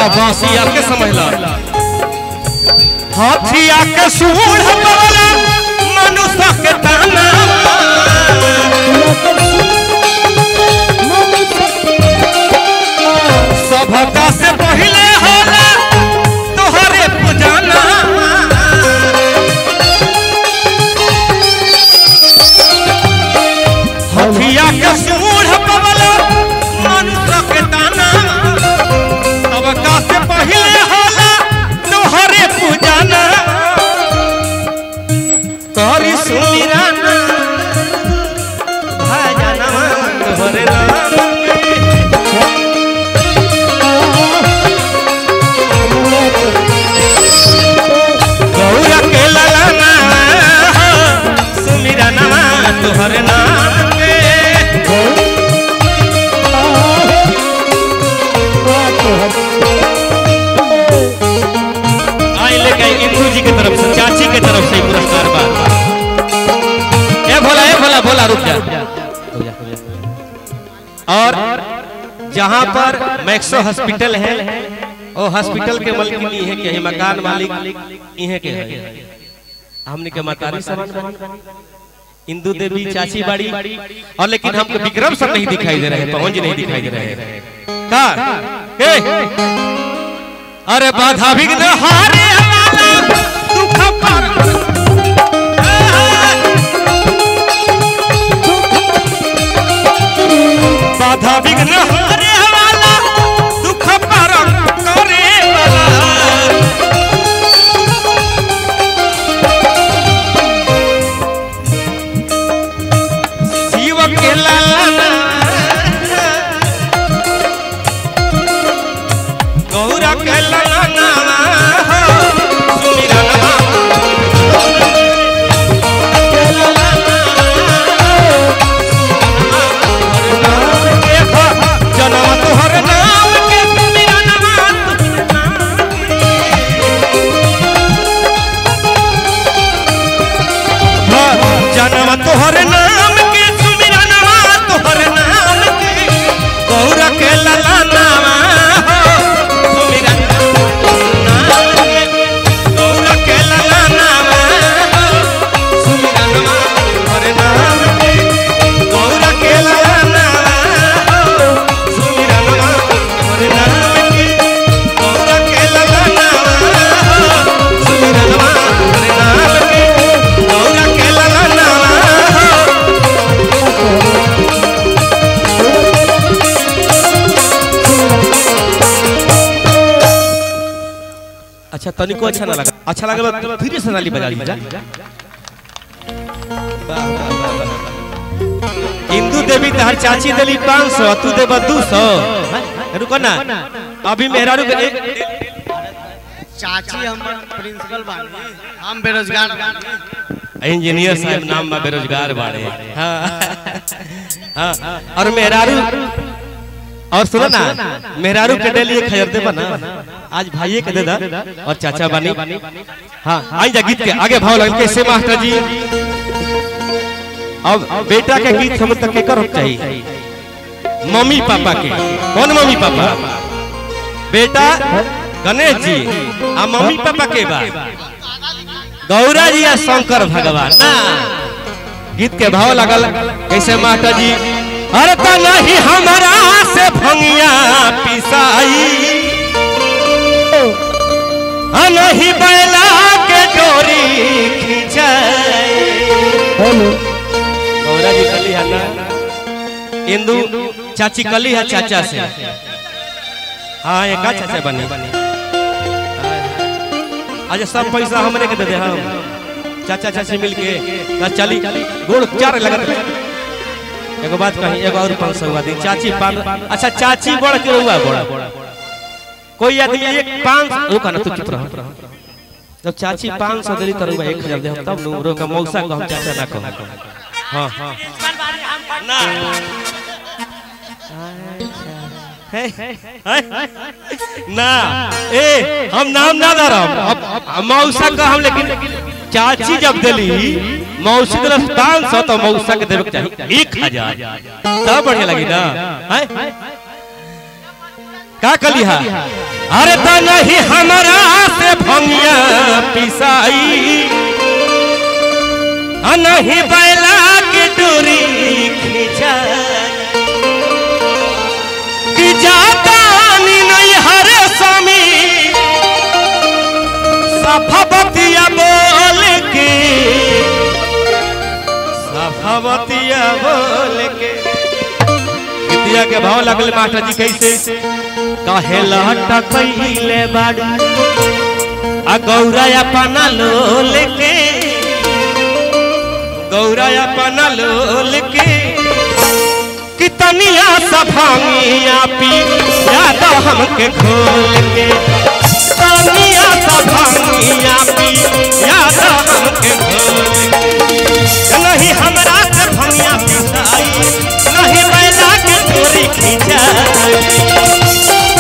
हाँ बासिया के समझ ला हाथिया के सूढ़ वाला मनुष्य के ताना सभका से पहले होला तोहरे पुजाना हथिया के सूढ़ वाला मनुष्य के ताना सभका से पहले होला तोहरे पुजाना करी सुमिराना भजनवा तोहरे नाम गौरा के ललना सुमिरा नमा तोहर नाम के आई लेके आई इंदू जी की तरफ से चाची की तरफ से ही पुरस्कार बा ए भोला ए भोला भोला रुक जा और जहाँ पर मैक्सो हॉस्पिटल है ओ हॉस्पिटल के मालिक है के है मकान मालिक इहे के है हमने के मतारी समान इंदू देवी चाची बाड़ी और लेकिन हमको विक्रम सर नहीं दिखाई दे रहे पवन जी नहीं दिखाई दे रहे का ए अरे बाधा विघ्न हारे वाला दुख पर बाधा विघ्न हारे वाला दुख पर करे वाला शिव के लाला गौरा के लाला हो सुमिरनवा जनम तोहर नाम के सुमिरनवा जनम तोहर नाम के सुमिरनवा तोहर नाम के गौरा के लला नामा हो सुमिरन नाम के गौरा के लला नामा हो सुमिरनवा तोहर नाम के गौरा के लला नामा हो सुमिरनवा तोहर नाम के गौरा के लला नामा हो सुमिरनवा तोहर नाम के गौरा के लला नामा हो अच्छा तनिको अच्छा ना लगा अच्छा लगा तो फिर से नाली बजा लीजिए हिंदू देवी तहर चाची देली पाँच सौ तू देबा दू सौ रुको ना अभी मेहरारू के एक चाची हमर प्रिंसिपल बानी हम बेरोजगार बानी इंजीनियर साहब नाम में बेरोजगार बाड़े हाँ हाँ और मेहरारू और सुनो ना मेहरारू के डेली एक खरीदे बना आज भाइये के दे दा और चाचा बानी हाँ आई जा गीत के आगे भाव लगे कैसे मास्टर जी अब बेटा के गीत हम तक के करो चाहिए मम्मी पापा के कौन मम्मी पापा बेटा गणेश जी आ मम्मी पापा के बा गौरा जी या शंकर भगवान ना गीत के भाव लगल कैसे माता जी अरे तो नहीं हमारा से भंगिया पिसाई आ नहीं बैला के डोरी खिंचाई गौरा जी कली है ना इंदू चाची कली है चाचा से हाँ एक चाचा बनी आज सब पैसा हमरे के दे दे हम चाचा चाची मिल के ना चली गोड़ चार लगत एगो बात कही एगो और पाँच सौ हुआ दी चाची पान अच्छा चाची बड़ के हुआ बड़ा कोई आदमी एक पाँच रुका ना तू चुप रह जब चाची पाँच सौ देली तो रुआ एक हजार दे हम तब नु रोका मौसा को हम चाचा ना कहो हाँ हाँ ना है, है, ना ए हम नाम ना दे रहा अब अब मौसा का हम लेकिन चाची जब दिली मौसी दिलस पाँच सौ तो मौसा के देवे के चाहिए एक हजार तब बढ़िया लगी ना है का कली हा अरे तो नहीं हमारा से भंगिया पिसाई आ नहीं बैला की डोरी खींचा कि जाता नहीं हरे स्वामी सफावतिया बोल के सफावतिया बोल के गीतिया के भाव लगल मास्टर जी कैसे कहे लहटा कैले बाड़ू आ गौरा अपना लोल के गौरा अपना लोल के कितनिया सफांगिया पी याद हमके खोल के तनिया सफांगिया पी याद हमके खोल के नहीं हमरा से भंगिया पिसाई नहीं बैला के चोरी खींचाई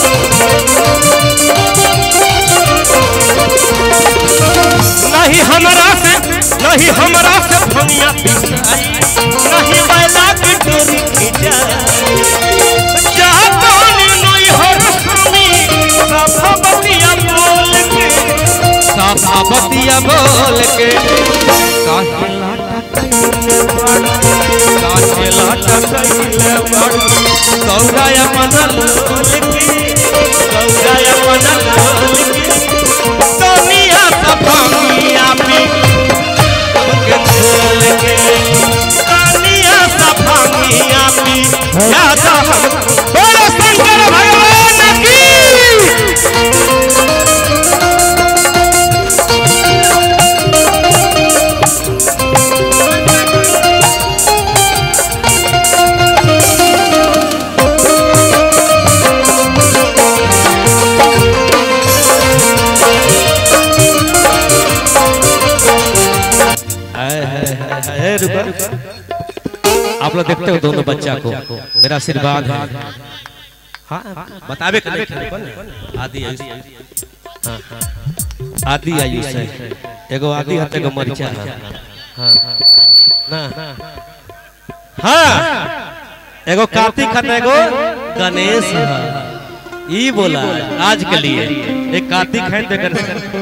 नहीं हमरा से नहीं हमरा से भंगिया पिसाई नहीं बैला के चोरी खींचाई जातानी नहीं हर स्वामी सभापतिया बोल के सभापतिया बोल के काहे लाटा कैले बड़ काहे लाटा कैले बड़ गौराया मनल के गौराया मनल के सोनिया सफामिया पी हमके खोल के सोनिया सफामिया पी याद हम बोलो शंकर भगवान की है, रुको, रुको। आप लोग देखते हो दोनों बच्चा को मेरा आशीर्वाद है हाँ बतावे के नहीं रुको ना। आदि आयुष हाँ हाँ आदि आयुष है एगो आदि हते एगो मरिचा है हाँ ना हाँ एगो कार्तिक हते एगो गणेश है ई बोला आज के लिए एक कार्तिक है तो गणेश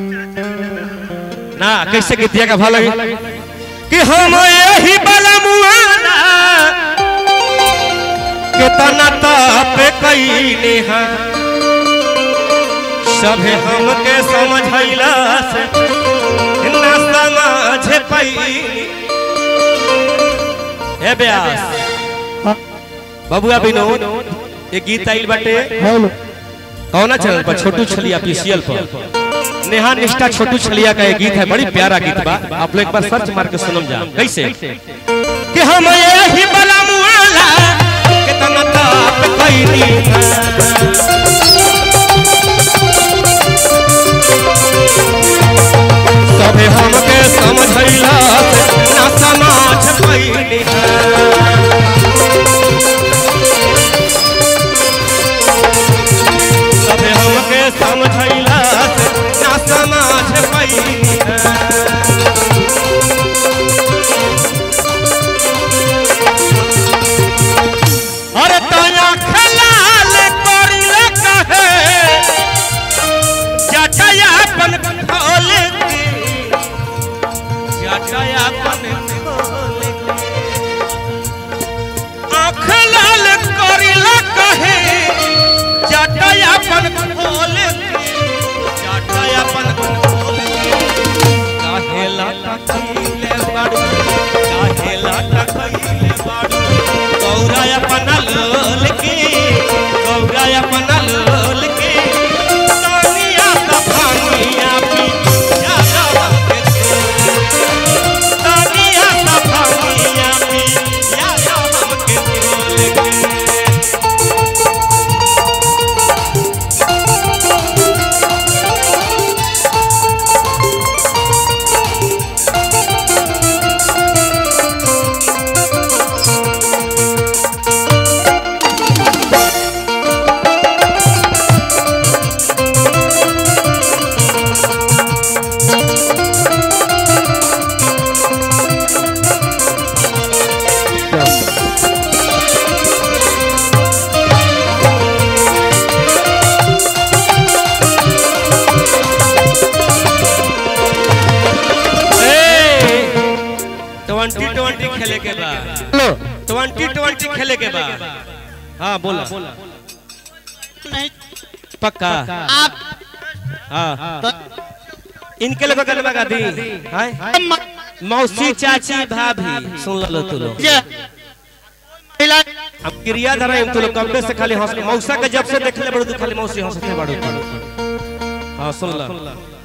ना कैसे गीतिया का भाव लगे कि हम यही बलमुआना कितना ताप कैले हैं सभे हमके समझैला से न समझ पैली हे ब्यास बबुआ विनोद ये गीत आइल बाटे कौना चैनल पर छोटू छलिया पीसीएल पर नेहा निष्ठा छोटू छलिया का एक गीत है बड़ी प्यारा गीत बा आप लोग एक बार सर्च मार के सुनम जा कैसे कि हम यही बला मुआला कितना ताप कैली सबे हमके समझैला ना समाज पैली सबे हमके समझैला ना समाज पैली अरे तया खलाल करिले कहे जटया अपन खोल के जटया अपन खोल के आँख लाल करिले कहे जटया अपन खोल के जटया अपन खोल के काहे लाटा खइले बाड़ू काहे लाटा खइले बाड़ू गौरा अपन लोल के गौरा अपन लोल के तानिया सफानिया पी यादा के तानिया सफानिया पी यादा के लोल के ट्वेंटी ट्वेंटी खेले के बाद हेलो ट्वेंटी ट्वेंटी खेले के बाद हाँ बोला नहीं पक्का आप हाँ तो इनके लोग गलबा गा दी हाय म- मौसी चाची भाभी सुन लो तू लोग जे महिला अब क्रिया धरा हम तू लोग कब्बे से खाली हंस मौसा के जब से देखले बड़ू तू खाली मौसी हंसते बड़ू तू हाँ सुन लो